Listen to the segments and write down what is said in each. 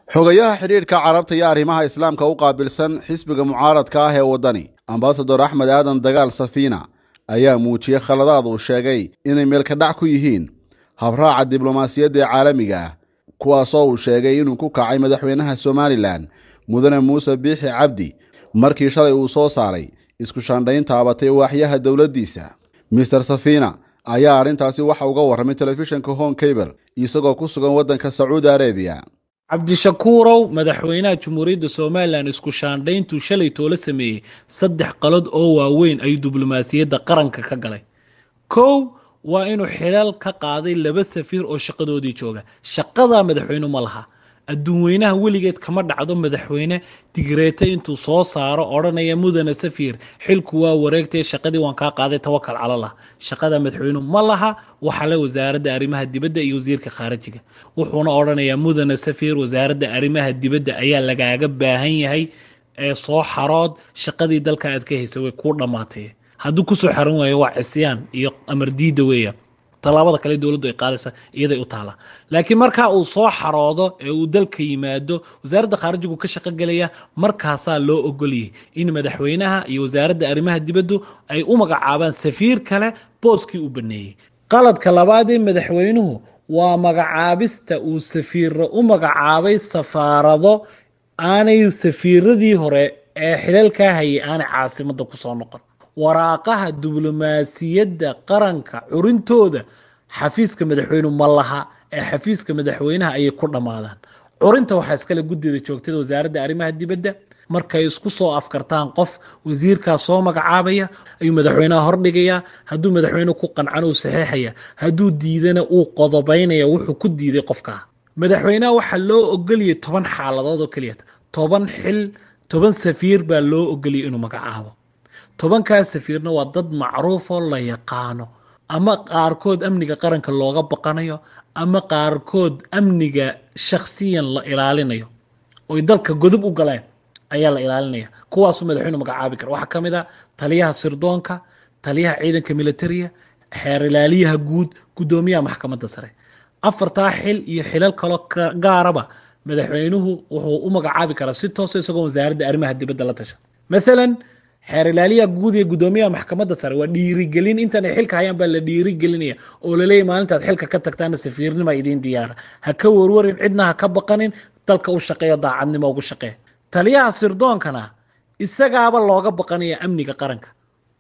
xogayaha xidhiidhka carabta iyo arrimaha islaamka u qaabilsan xisbiga mucaaradka ah ee waddani ambasador axmed aadan dagaal safiina ayaa muujiyey khaladaad uu sheegay inay meelkadhac ku yihiin habraaca diblomaasiyadda ee caalamiga ah kuwaasoo uu sheegay inuu ku kacay madaxweynaha somalilan mudane muuse biixi cabdi markii shalay uu soo saaray isku shaandhayn taabatay waaxyaha dowladdiisa mister safiina ayaa arrintaasi waxa uga warramay telefishinka home cable isagoo ku sugan waddanka sacuudi arabiya cabdishakuurow madaxweynaha jamhuuriyadda somalilan isku shaandhayntuu shalay toola sameeyey saddex qalad oo waaweyn ayuu diblomaasiyadda qaranka ka galay kow waa inuu xilal ka qaaday laba safiir oo shaqadoodii jooga shaqadaa madaxweyne ma laha adduun weynaha weligeed kama dhacdo madaxweyne digreeta intuu soo saaro odhanaya mudane safiir xilku waa wareegtay shaqadii waan kaa qaaday tawakal calalah shaqada madaxweyne ma laha waxaa le wasaaradda arrimaha dibadda iyo wasiirka khaarijiga wuxuuna odhanayaa mudane safiir wasaaradda arrimaha dibadda ayaa lagaaga baahan yahay ee soo xarood shaqadii dalka aad ka haysa way kuu dhammaatay hadduu kusoo xaran waayo waa cisyaan iyo amar diida weeya tallaabada kale dowladdu ay qaadaysa iyaday u taala laakiin markaa uu soo xaroodo ee uu dalka yimaado wasaaradda khaarijigu ka shaqo gelaya markaasaa loo ogolyay in madaxweynaha iyo wasaaradda arrimaha dibaddu ay u magacaabaan safiir kale booskii u baneeyey qaladka labaadee madaxweynuhu waa magacaabista uu safiirra u magacaabay safaarado aanay safiiradii hore ee xilalkaa hayay aanay caasimadda kusoo noqon waraaqaha diblomaasiyadda qaranka curintooda xafiiska madaxweynu ma laha ee xafiiska madaxweynaha ayay ku dhammaadaan curinta waxaa iskale guddida joogtada wasaaradda arrimaha dibadda markay isku soo afkartaan qof wasiirkaas soo magacaabaya ayuu madaxweynaha hordhigayaa hadduu madaxweyne ku qancan uu saxeexaya hadduu diidana uu qodobaynaya wuxuu ku diiday qofkaa madaxweynaha waxaa loo ogoliyay toban xaaladood oo keliya toban xil toban safiir baa loo ogoliyay inuu magacaabo tobankaas safiirna waa dad macruufoo la yaqaano ama qaarkood amniga qaranka looga baqanayo ama qaarkood amniga shakhsiyan la ilaalinayo oy dalka godob u galeen ayaa la ilaalinaya kuwaasuu madaxweynu magacaabi kara waxaa ka mid a taliyaha sirdoonka taliyaha ciidanka militariga xeer ilaaliyaha guud guddoomiyaha maxkamadda sare afartaa xil iyo xilal kaloo gaaraba madaxweynuhu wuxuu u magacaabi karaa si toosa isagoo wasaaradda arrimaha dibadda la tasha maalan xeer ilaaliyaha guud iyo guddoomiyaha maxkamadda sare waa dhiirigelin intan ay xilka hayaan baa la dhiirigelinaya oo laleeyahy maalintaad xilka ka tagtaana safiirnima idiin diyaara ha ka warwarin cidna ha ka baqanin dalka u shaqeeyo daacadnimo ugu shaqee taliyaha sirdoonkana isagaaba looga baqanaya amniga qaranka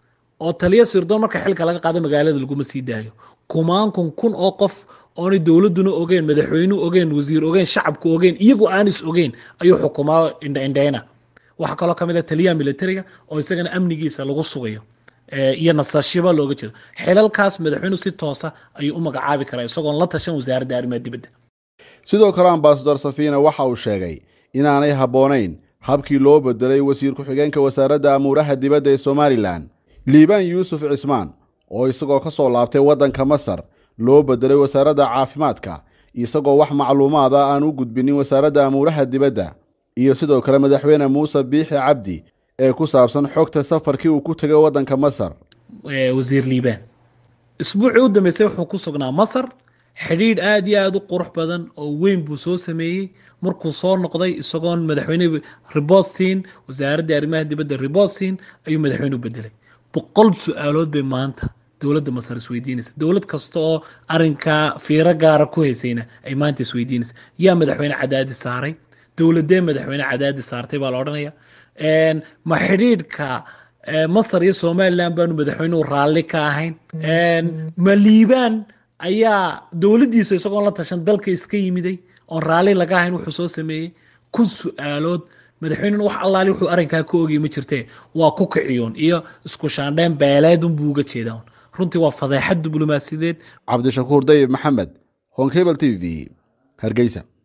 oo taliya sirdoon marka xilka laga qaado magaalada laguma sii daayo kumaan kun kun oo qof oonay dowladuna ogeen madaxweynuhu ogeen wasiir ogeen shacabku ogeen iyagu aanis ogeen ayuu xukumaa indhaindhayna waxaa kaloo ka mid a taliyaha militariga oo isagana amnigiisa lagu sugayo iyo nasashiba looga jeedo xilalkaas madaxweynuhu si toosa ayuu u magacaabi karaa isagoon la tashan wasaaradda arrimaha dibadda sidoo kale ambasador safiina waxa uu sheegay inaanay habboonayn habkii loo bedelay wasiir ku-xigeenka wasaaradda amuuraha dibadda ee somalilan liibaan yuusuf cismaan oo isagoo ka soo laabtay waddanka masar loo bedelay wasaaradda caafimaadka isagoo wax macluumaada aan u gudbinin wasaaradda amuuraha dibadda iyo sidoo kale madaxweyne muuse biixi cabdi ee ku saabsan xogta safarkii uu ku tegay waddanka masar wasiir liibaan isbuucii u dambeysay wuxuu ku sugnaa masar xidhiidh aad iyo aada u qurux badan oo weyn buu soo sameeyey markuu soo noqday isagoon madaxweyne ribood siin wasaaradda arrimaha dibadda ribood siin ayuu madaxweyne u bedelay boqol su-aalood bay maanta dowladda masar isweydiinaysa dowlad kasta oo arinkaa fiiro gaara ku haysayna ay maanta isweydiinaysa yaa madaxweyne cadaadi saaray dowladee madaxweyne cadaadi saartay baa la odhanaya ma xidhiidhka masar iyo somalilan baanu madaxweynuhu raalli ka ahayn ma liibaan ayaa dowladdiisu isagoon la tashan dalka iska yimiday oon raalli laga ahayn wuxuu soo sameeyey kun su-aalood madaxweynena wax allaali wuxuu arrinkaa ka ogay ma jirtee waa ku kiciyuun iyo isku shaandheen beeleedun buu uga jeedaa runtii waa fadeexad diblomaasiyadeed cabdishakuur dayib maxamed honkebel t v hargeysa